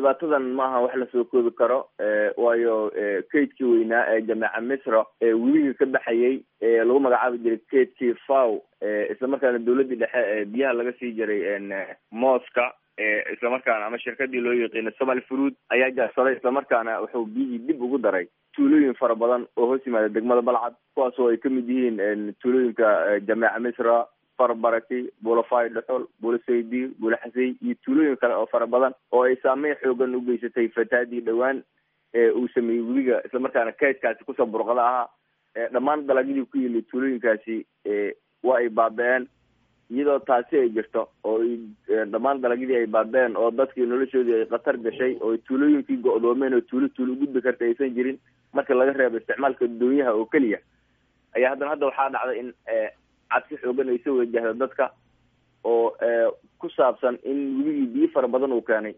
dhibaatadan maaha wax lasoo koobi karo waayo kaydkii weynaa ee jameeca misra ee weliga ka baxayay ee lagu magacaabi jiray kaydkii faw islamarkaana dawladdii dhexe ee biyaha laga sii jiray mooska islamarkaana ama shirkadii loo yaqiino somal fruud ayaa jaarsaday islamarkaana wuxuu biyihii dib ugu daray tuulooyin fara badan oo hoos yimaada degmada balcad kuwaas oo ay kamid yihiin tuulooyinka jameeca misra farbaraki bulafay dhexol bulasaydi bulaxasay iyo tuulooyin kale oo fara badan oo ay saameyn xoogan u geysatay fataadii dhowaan uu sameeyey weliga islamarkaana kaydkaasi kusoo burqada ahaa dhammaan dalagyadii ku yili tuulooyinkaasi waa ay baaba-een iyadoo taasi ay jirto oo dhammaan dalagyadii ay baaba-een oo dadkii noloshoodii ay khatar gashay oo tuulooyinkii go-doomeen oo tuulo tuulo gudbi karta aysan jirin marka laga reebo isticmaalka doonyaha oo keliya ayaa haddana hadda waxaa dhacday in cabsi xoogan ay soo wajahda dadka oo ku saabsan in weligii biyo fara badan uu keenay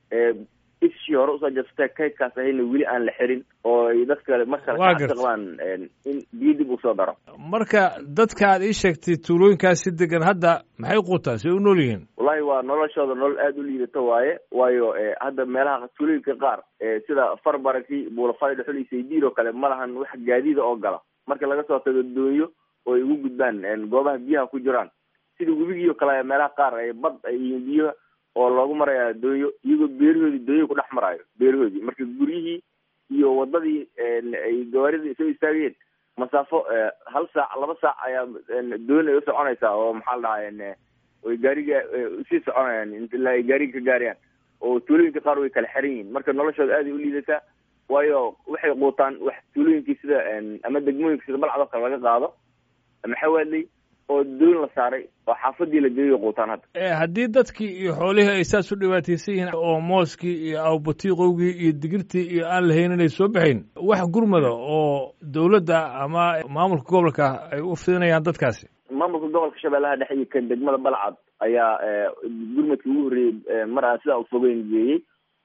ishii hore usoo jabsatee kaydkaas ahayna weli aan la xirin oo ay dadka markale kacabsiqabaan in biyo dib usoo daro marka dadka aad ii sheegtay tuulooyinkaasi degan hadda maxay quutaan say u nool yihiin wallahi waa noloshooda nolol aada u liidato waaye waayo hadda meelaha tuulooyinka qaar sida farbaraki buulafay dhexol iyo saydiir oo kale ma lahan wax gaadiida oo gala marka laga soo tago doonyo oo ay ugu gudbaan goobaha biyaha ku jiraan sida webigii oo kale meelaha qaar ay bad ay yihiin biyaha oo loogu maraya doonyo iyagoo beerahoodii doonyo ku dhex maraayo beerahoodii marka guryihii iyo wadadii ay gawaarida soo istaageen masaafo hal saac laba saac ayaa doon ay usoconaysaa oo maxaa la dhahaa ay gaariga usii soconayaan ilaa ay gaariga ka gaarayaan oo tuulooyinka qaar way kala xiran yihiin marka noloshooda aad ay u liidataa waayo waxay quutaan wax tuulooyinkii sida ama degmooyinka sida balcad oo kale laga qaado maxawaadley oo doon la saaray oo xaafadii la geeyo quutaan hadda haddii dadkii iyo xoolihii ay saas u dhibaataysan yihiin oo mooskii iyo awbatiiqowgii iyo digirtii iyo aan la haynin ay soo baxayn wax gurmada oo dawladda ama maamulka gobolka ay u fidinayaan dadkaasi maamulka gobolka shabeellaha dhexe iyo kan degmada balcad ayaa gurmadkii ugu horreeyey mar aan sidaa ufogeyn geeyey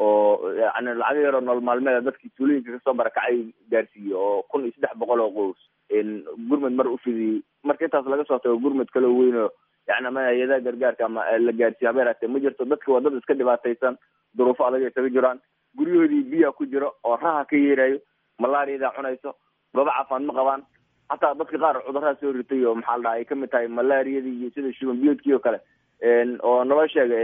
oo yani lacaga yaroo nolol maalmeeda dadkii tuulooyinka kasoo barakacay gaarsiiyey oo kun iyo saddex boqol oo qows gurmad mar ufidiyey marka intaas laga soo tago gurmad kaloo weyn oo yani ama hay-adaha gargaarka ama la gaarsiiyo haba yaraatee ma jirto dadka waa dad iska dhibaataysan duruufo adag ay kaga jiraan guryahoodii biyaa ku jiro oo raha ka yeerayo malaariyadaa cunayso goobo caafimaad ma qabaan hataa dadka qaar cudurraa soo ritay oo maxaa la dhaha ay kamid tahay malaariyadii iyo sida shuban biyoodkii oo kale oo naloo sheega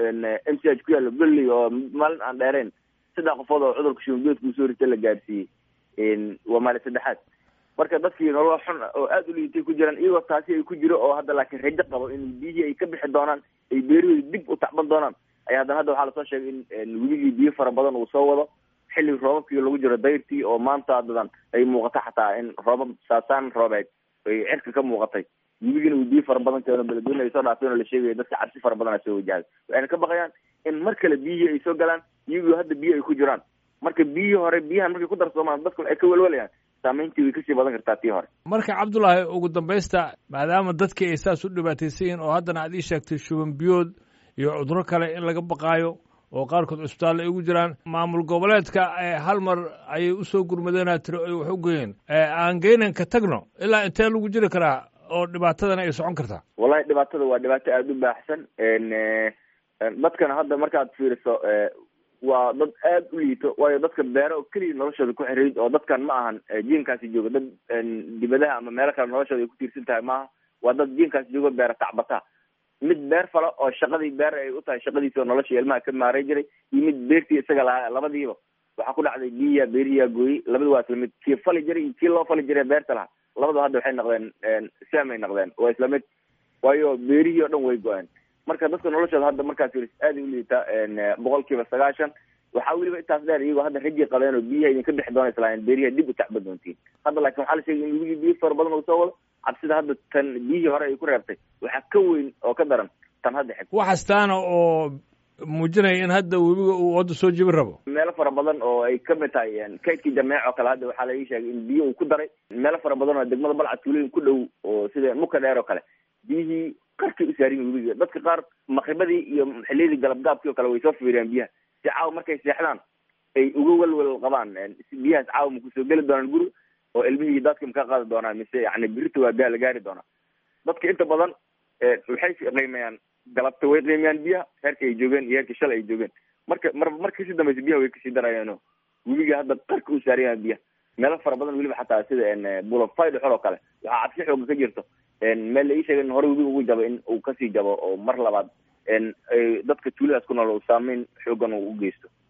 m c h ku yaalo belley oo maalin aan dheereyn saddex qofood oo cudurka shuban biyoodka usoo ritay la gaarsiiyey waa maalin saddexaad marka dadkii nolol xun oo aada u liitay ku jiraan iyagoo taasi ay ku jiro oo hadda laakiin rajo qabo in biyihii ay ka bixi doonaan ay beerahoodi dib u tacban doonaan ayaa haddana hadda waxaa lasoo sheegay in weligii biyo fara badan uu soo wado xilli roobabkii lagu jiro dayrtii oo maanta dadan ay muuqato xataa in roobab saasaan roobeed ay cirka ka muuqatay weligina uu biyo fara badan keeno beledweyne ay soo dhaafeen oo la sheegaya dadka cabsi fara badan a soo wajahday waxayna ka baqayaan in mar kale biyihii ay soo galaan iyagoo hadda biyo ay ku jiraan marka biyihii hore biyahan markay ku darsoomaan dadku ay ka welwalayaan saamayntii way kasii badan kartaa tii hore marka cabdullaahi ugu dambaysta maadaama dadkii ay saas u dhibaataysan yihiin oo haddana aad ii sheegtay shuban biyood iyo cuduro kale in laga baqaayo oo qaarkood cusbitaal ay ugu jiraan maamul goboleedka hal mar ayay usoo gurmadeenaa tiri ay wax u geeyeen aan geynan ka tagno ilaa intee lagu jiri karaa oo dhibaatadana ay socon kartaa wallahi dhibaatada waa dhibaato aada u baaxsan dadkana hadda markaad fiiriso waa dad aada u liito waayo dadka beero oo keliya noloshooda ku xiriid oo dadkan ma ahan jiinkaasi jooga dad dibadaha ama meelo kale noloshooda ay ku tiirsan tahay maaha waa dad jiinkaasi jooga beera tacbata mid beer falo oo shaqadii beer ay u tahay shaqadiisi oo noloshii ilmaha ka maaray jiray iyo mid beertii isaga lahaa labadiiba waxaa ku dhacday biya beerihiyaa gooyey labada waa isla mid kii fali jiray iyo kii loo fali jiray beerta lahaa labadaba hadda waxay noqdeen samay noqdeen waa isla mid waayo beerihii oo dhan way go-een marka dadka noloshooda hadda markaas firis aada u liita boqol kiiba sagaashan waxaa weliba intaas dheer iyagoo hadda raji qabeen oo biyaha idinka bixi doona islaayeen beeriha dib u tacba doontiin hadda laakin waxaa la sheegay in webigii biyo fara badan uu soo wado cabsida hadda tan biyihii hore ay ku reebtay waxaa ka weyn oo ka daran tan hadda xig waxastaana oo muujinaya in hadda webiga uu wadda soo jebin rabo meelo fara badan oo ay kamid tahay kaydkii jameec oo kale hadda waxaa la ii sheegay in biyo uu ku daray meelo fara badan oo degmada balcad tuulooyin ku dhow oo sida muka dheer oo kale biyihii qarkay u saarin webiga dadka qaar maqribadii iyo xiliyadii galabgaabkii oo kale way soo fiiriyaan biyaha si caawa markay seexdaan ay uga welwel qabaan biyahaas caawa ma kusoo geli doonaan guri oo ilmihii dadka maka qaadi doonaan mise yani birita waa gaa la gaari doonaa dadka inta badan waxay qiimeeyaan galabta way qiimeeyaan biyaha heerka ay joogeen iyo heerka shalay ay joogeen marka mar marka kasii dambeysa biyaha way kasii darayaano webiga hadda qarka u saaran yahay biyaha meelo fara badan weliba xataa sida bulofay dhexor oo kale waxaa cabsi xooga ka jirto meel la ii sheegay in hore webiga ugu jabo in uu kasii jabo oo mar labaad dadka tuuladaas ku nool uu saameyn xoogan uu u geysto